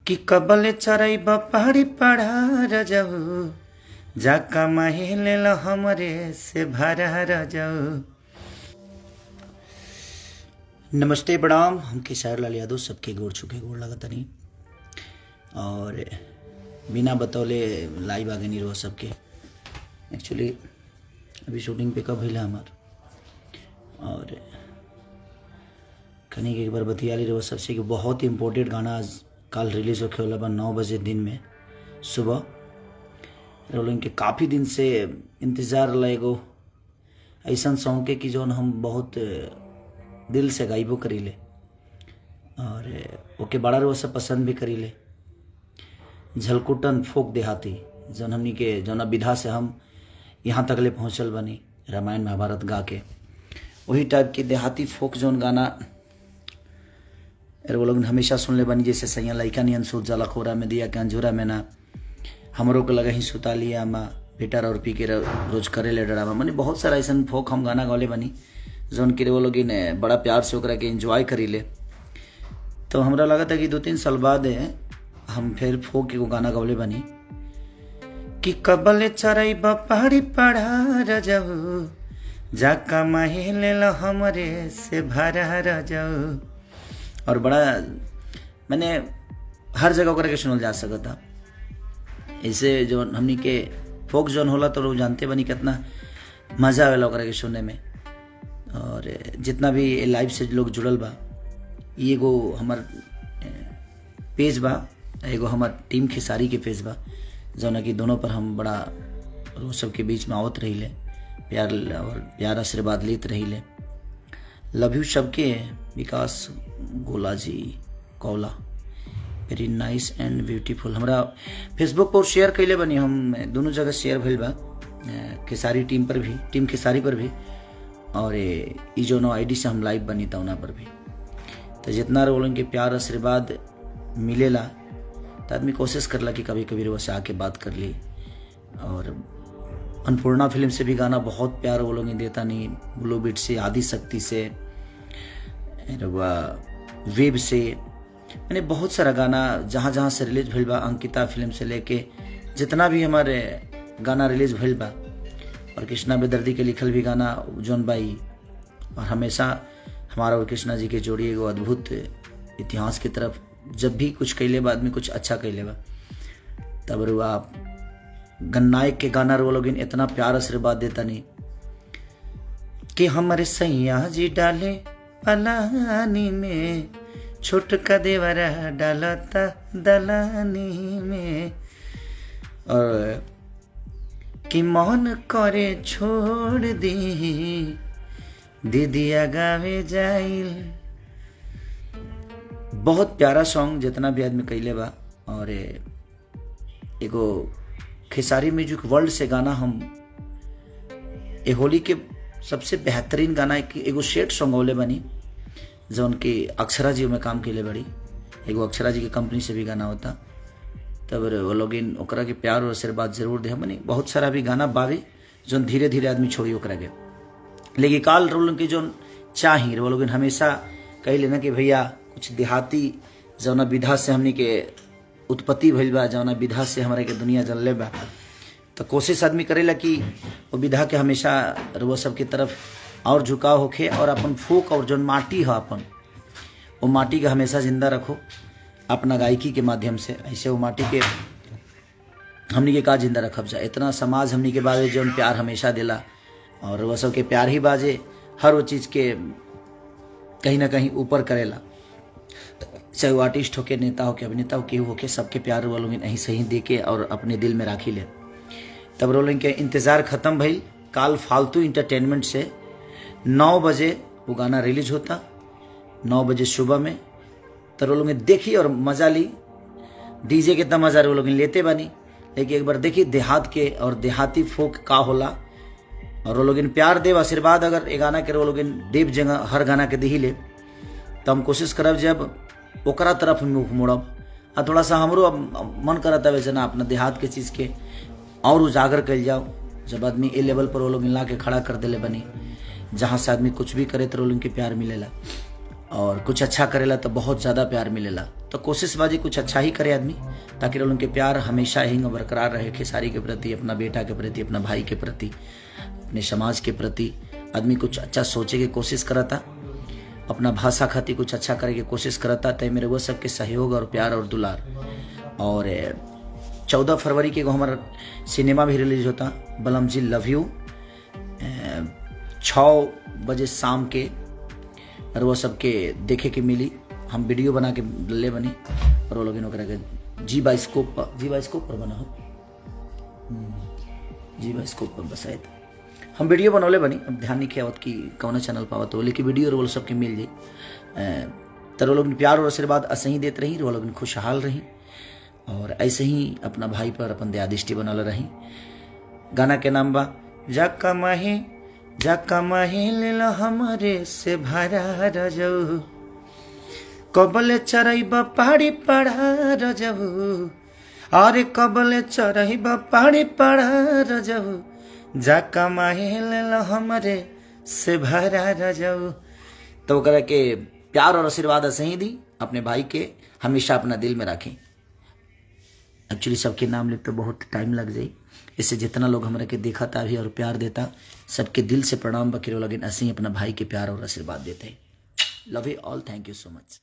कि कबले चराई पहाड़ी पढ़ा रजऊ जाका माहिले ल हमरे से भरा रजऊ नमस्ते प्रणाम हम केसार लाल यादव सबके गोड़ छुके गोड़ लगतनी और बिना बतौले लाइव आगे नहीं रहो सबके एक्चुअली अभी शूटिंग पे कब भइला हमार और कनी के एक बार बतिया ली रहो सबसे कि बहुत ही इम्पोर्टेंट गाना आज कल रिलीज होके वाला बा नौ बजे दिन में सुबह रोलिंग के काफ़ी दिन से इंतज़ार रहा एगो ऐसा सॉन्ग के कि जौन हम बहुत दिल से गाइबो करीले और ओके बड़ा रो सब पसंद भी करीले झलकुटन फोक देहाती जौन हमनी के जौना विधा से हम यहाँ तक ले पहुँचल बनी रामायण महाभारत गा के वही टाइप के देहाती फोक जौन गाना वो लोग हमेशा सुन ले बनी जैसे सैया लैका नियन सूत जाला खोरा में दिया के अंजूरा में ना हमरो को लगा ही सुता लिया माँ बेटा और पी के रोज करे ले डरावा मैंने बहुत सारा ऐसा फोक हम गाना गौले बनी जौन के वो लोग बड़ा प्यार से ओकरा के एंजॉय करी ले तो हमरा लगा था कि दो तीन साल बाद हम फिर फोक के गाना गौले बनी कि कबले चराई पहाड़ी पढ़ा रजऊ जाका माहिले ल हमरे से भरा रजऊ और बड़ा मैंने हर जगह ओकरा के सुनल जा सकता ऐसे जो हमनी के फोक जोन होला तो लोग जानते बनी कितना मजा आवेला ओकरा के सुनने में और जितना भी लाइव से लोग जुड़ल बा एगो हमार पेज बा एगो हमार टीम खेसारी के पेज बा जौन कि दोनों पर हम बड़ा वो सबके बीच में आवत रही ले प्यार और प्यार आशीर्वाद लेते रही ले लव यू सबके विकास गोला जी कौला वेरी नाइस एंड ब्यूटीफुल हमरा फेसबुक पर शेयर कैले बनी हम दोनों जगह शेयर भइल बा खेसारी टीम पर भी टीम खेसारी पर भी और ई जो नो आई से हम लाइव बनी था उना पर भी तो जितना रोलन के प्यार आशीर्वाद मिलेला तो आदमी कोशिश करला कि कभी कभी वो से आके बात कर ली और अन्नपूर्णा फिल्म से भी गाना बहुत प्यार वो लोग देता नहीं ब्लू बीट से आदि शक्ति से वेब से मैंने बहुत सारा गाना जहाँ जहाँ से रिलीज भइल बा अंकिता फिल्म से लेके जितना भी हमारे गाना रिलीज भइल बा और कृष्णा बेदर्दी के लिखल भी गाना जौन बाई और हमेशा हमारा और कृष्णा जी के जोड़ी एगो अद्भुत इतिहास की तरफ जब भी कुछ कैले बा आदमी कुछ अच्छा कैले बा तब रुआ गन्नायक के गाना रो लोग इतना प्यार आशीर्वाद देता नहीं कि हमारे सैया जी डाले पलानी में छोटका देवरा डालता दलानी में और कि मन करे छोड़ दी दीदिया गावे जाइल बहुत प्यारा सॉन्ग जितना भी आदमी कैले बा और एगो खेसारी म्यूजिक वर्ल्ड से गाना हम ए होली के सबसे बेहतरीन गाना एगो शेट सॉन्ग होले बनी जौन की अक्षरा जी में काम कैले बड़ी एगो अक्षरा जी के कंपनी से भी गाना होता तब वो लोग ओकरा के प्यार और आशीर्वाद जरूर दे हमनी बहुत सारा भी गाना बावे जौन धीरे धीरे आदमी छोड़ी ओकरा के लेकिन काल रोल के जौन चाही वो लोग हमेशा कह लेना कि भैया कुछ देहाती जौना विधा से हमनी के उत्पत्ति भइल बा जौना विधा से हमारे के दुनिया जलले बा तो कोशिश आदमी करेला कि वो विधा के हमेशा वो सबके तरफ और झुकाव होखे और अपन फूक और जौन माटी है अपन वो माटी के हमेशा जिंदा रखो अपना गायकी के माध्यम से ऐसे वो माटी के हमनी के का जिंदा रखब जा इतना समाज हमनी के बारे जौन प्यार हमेशा दिला और वह सबके प्यार ही बाजे हर वो चीज़ के कहीं ना कहीं ऊपर करेला चाहे वो आर्टिस्ट हो के नेता हो के अभिनेता हो केहू हो के सबके प्यार वो लोग यहीं सही दे के और अपने दिल में राखी ले तब रोलिंग के इंतज़ार ख़त्म भइल काल फालतू इंटरटेनमेंट से नौ बजे वो गाना रिलीज होता नौ बजे सुबह में तो वो लोग देखी और मजा ली डीजे कितना मजा वो लोग लेते बनी लेकिन एक बार देखी देहात के और देहाती फोक का होला और वो लोग प्यार देव आशीर्वाद अगर ये गाना के वो लोग देव जगह हर गाना के दी ले तो हम कोशिश करब जब ओकरा तरफ मुख मोड़ब आ थोड़ा सा हमरो मन करता वैसे ना अपना देहात के चीज़ के और उजागर कल जाओ जब आदमी ए लेवल पर वो लोग ला के खड़ा कर दिले बनी जहाँ से आदमी कुछ भी करे तो लोग के प्यार मिलेला और कुछ अच्छा करेला तो बहुत ज़्यादा प्यार मिलेला तो कोशिश बाजी कुछ अच्छा ही करे आदमी ताकि उनके प्यार हमेशा ही बरकरार रहे खेसारी के प्रति अपना बेटा के प्रति अपना भाई के प्रति अपने समाज के प्रति आदमी कुछ अच्छा सोचे के कोशिश करता अपना भाषा खातिर कुछ अच्छा करे के कोशिश करता तय मेरे वो सबके सहयोग और प्यार और दुलार और चौदह फरवरी के हमारा सिनेमा भी रिलीज होता बलम जी लव यू छ बजे शाम के और वो सबके देखे के मिली हम वीडियो बना के ले बनी और वो लोग इन के जी बाइस्कोप पर जी बाइस्कोप पर बना हो जी बाइस्कोप पर बसाए हम वीडियो बनौले बनी अब ध्यान नहीं किया कि कौन चैनल पावत हो लेकिन वीडियो रोल सबके मिल जाए तर वो लोग प्यार और आशीर्वाद ऐसे ही देते रही वो लोग खुशहाल रही और ऐसे ही अपना भाई पर अपन दयादिष्टि बनल रही गाना के नाम बा जाका माहे जाका माहे ले हमारे से भरा रजऊ कबले चरैब पहाड़ी पढ़ा रजऊ अरे कबले चरैब पहाड़ी पढ़ा रजऊ जाका माहे ले हमारे से भरा रजऊ तो ओकरा के प्यार और आशीर्वाद ऐसे ही दी अपने भाई के हमेशा अपना दिल में रखें एक्चुअली सबके नाम लिख तो बहुत टाइम लग जाई इससे जितना लोग हमारे के देखा था भी और प्यार देता सबके दिल से प्रणाम बकरे लगे ऐसे ही अपना भाई के प्यार और आशीर्वाद देते हैं love you all thank you so मच